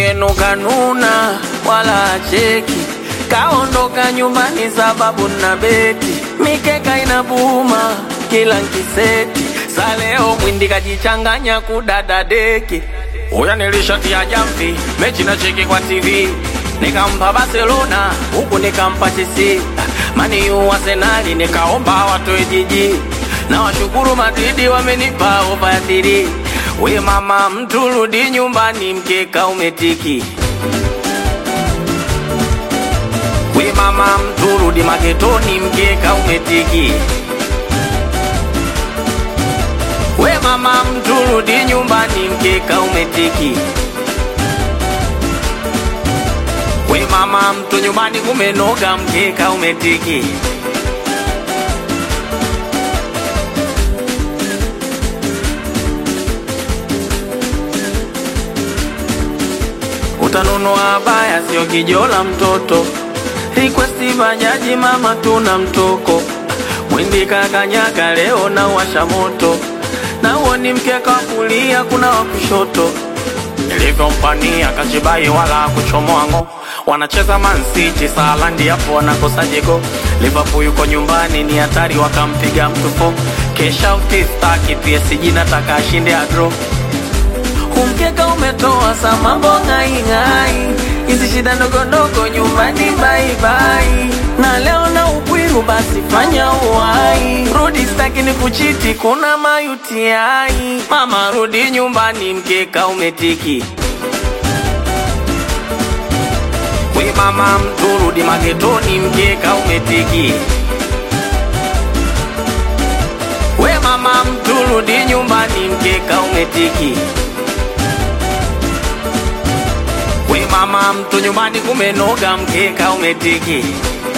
yenu kanuna wala acheki, kaondoka nyumbani sababu na beti, mikeka inabuma kila nkiseti, saleo mwindi kajichanganya kudada deki. Uya nilishatia jamvi mechi na cheki kwa TV nikampa Barcelona huku nikampa Chelsea, mani yu Arsenali nikaomba watoe jiji na washukuru Madridi wamenipa ofa ya tiri. We mama mtu rudi nyumbani, mkeka umetiki. We mama mtu rudi maketoni, mkeka umetiki. We mama mtu rudi nyumbani, mkeka umetiki. We mama mtu nyumbani kumenoga, mkeka umetiki. utanunua baya, sio kijola mtoto. Requesti bajaji, mama tuna mtoko. Mwindi kakanyaga leo na washa moto, na uo ni mkeka wa kulia, kuna wa kushoto. Nilivyompania kachibai wala kuchomoa ngo, wanacheza Man City Salandi, hapo wanakosa jego. Liverpool yuko nyumbani, ni hatari, wakampiga mtu fo. Kesha utistaki PSG, nataka ashinde adro Umkeka umetoa sa mambo ngai ngai, hizi shida ndogo ndogo nyumbani bye bye. Na leo na upwiru basi fanya uwai, rudi staki ni kuchiti, kuna mayutiai. Mama rudi nyumbani, mkeka umetiki. We mama mtu rudi magetoni, mkeka umetiki. We mama mtu rudi nyumbani, mkeka umetiki. We mama mtu nyumbani kumenoga, mkeka umetiki.